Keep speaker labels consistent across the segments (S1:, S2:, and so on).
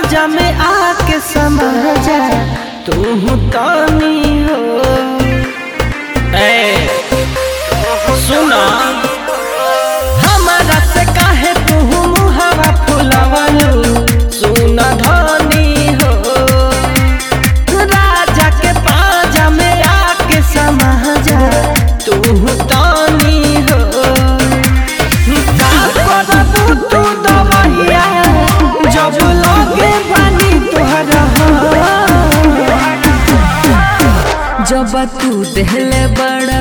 S1: पाजा में आके समा जा तू तानी हो ए सुना हमारा से काहे तू मुहावा फुलावलू सुना धनी हो राजा के पाजा में आके समा जा तू तानी हो का करबू तू दवैया जब लगे बानी तोहरा
S2: जब तू दहले बड़ा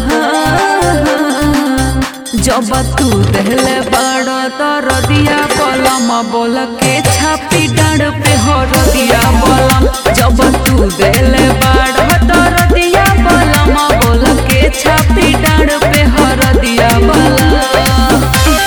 S2: जब तू दहले बड़ा तो रदिया बलम बोल के छापी डांड पे हो रदिया बलम जब तू दहले बड़ा तो रदिया बलम बोल के छापी डांड पे हो रदिया बलम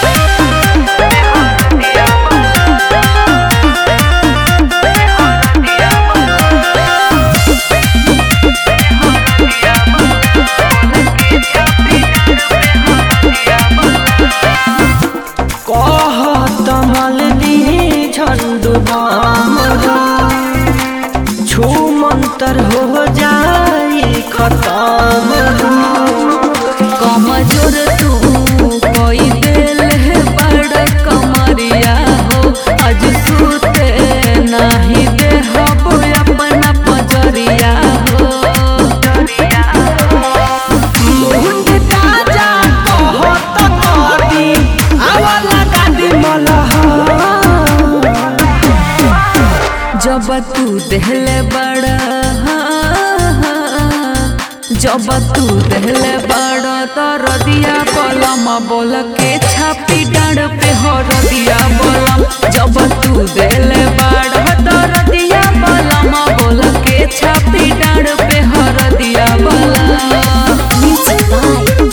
S1: कहत मल दी झंडू बाम छू मंतर हो जाई खत्म
S2: कमजोर तू कोई दिल है बड़ कमरिया हो आज सुते नहीं दे हब अपना पजरिया हो
S1: मुंड ताजा कहत कदी आवाला गादी मलहा
S2: जब तू दहले बड़ा जब तू दहले बड़ा तो रदिया बलम बोल के छापी डांड पे हो रदिया बलम जब तू दहले बड़ा तो रदिया बलम बोल के छापी डांड पे हो रदिया बलम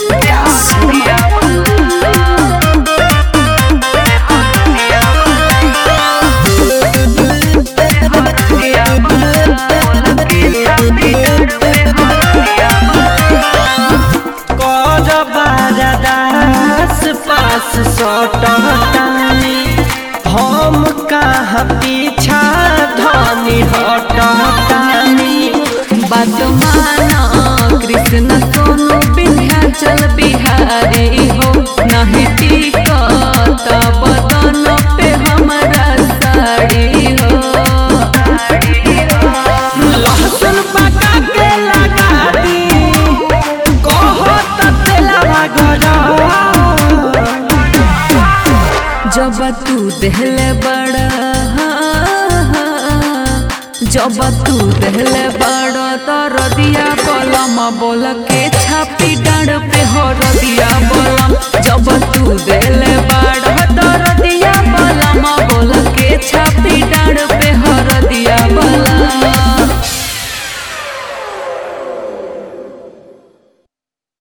S1: कर बारदास पास सटतानी हम कहाँ पीछा धनी हटतानी
S2: बात माना कृष्ण सोनू विंध्याचल बिहारी हो नहीं टिकत बदन पे हमारा साड़ी हो
S1: लहसुन पका के लगा दी कहत तेलवा गरा
S2: जब तू दहले बड़ा जब तू दहले बड़ा तो रदिया बलम बोल के छापी डांड पे हो